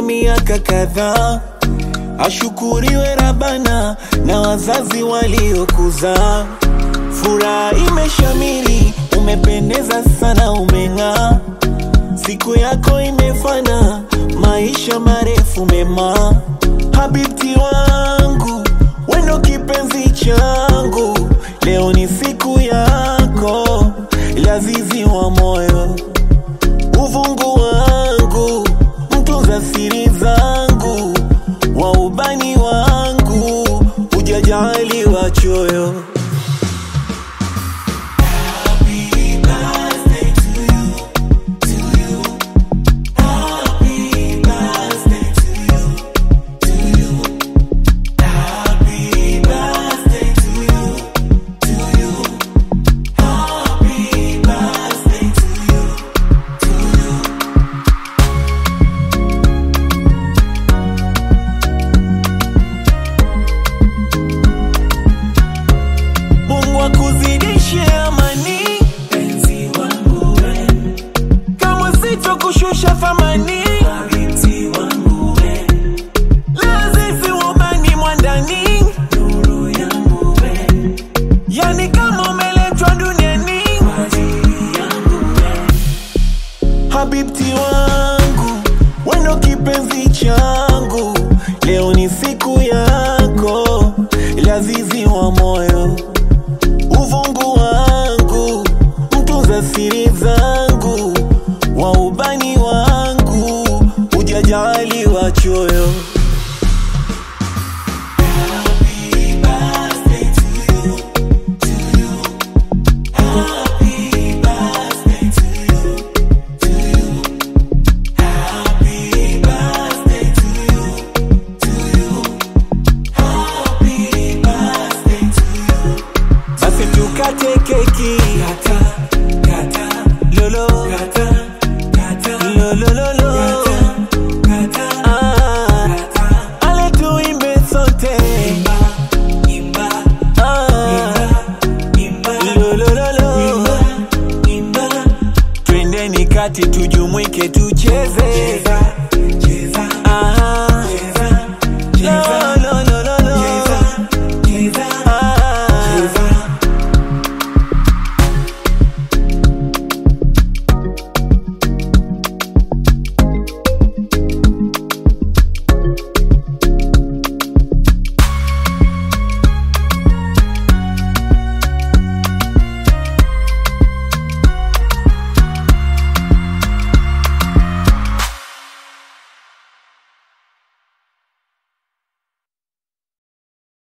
umepita miaka kadhaa. Ashukuriwe Rabana na wazazi waliokuzaa. Furaha imeshamiri, umependeza sana, umeng'aa. Siku yako imefana, maisha marefu mema. Habibti wangu, wendo kipenzi changu, leo ni siku yako, lazizi wa moyo, uvungu wangu, mtunza siri zangu, wa ubani wangu, hujajali wachoyo. Mungu akuzidishe amani, penzi wangu we, kama sito kushusha thamani, habibti wangu we, lazizi ubani mwandani, nuru yangu we, yani kama umeletwa duniani kwa ajili yangu we, habibti wangu, wendo kipenzi changu, leo ni siku yako, lazizi wa moyo uvungu wangu, mtunza siri zangu, wa ubani wangu, hujajali wachoyo. Basi tukate keki kata, kata, lolo kata, kata, lolo lolo kata, ah, ale tuimbe sote imba, imba, ah, imba, lolo lolo imba, imba, twendeni kati tujumuike tucheze.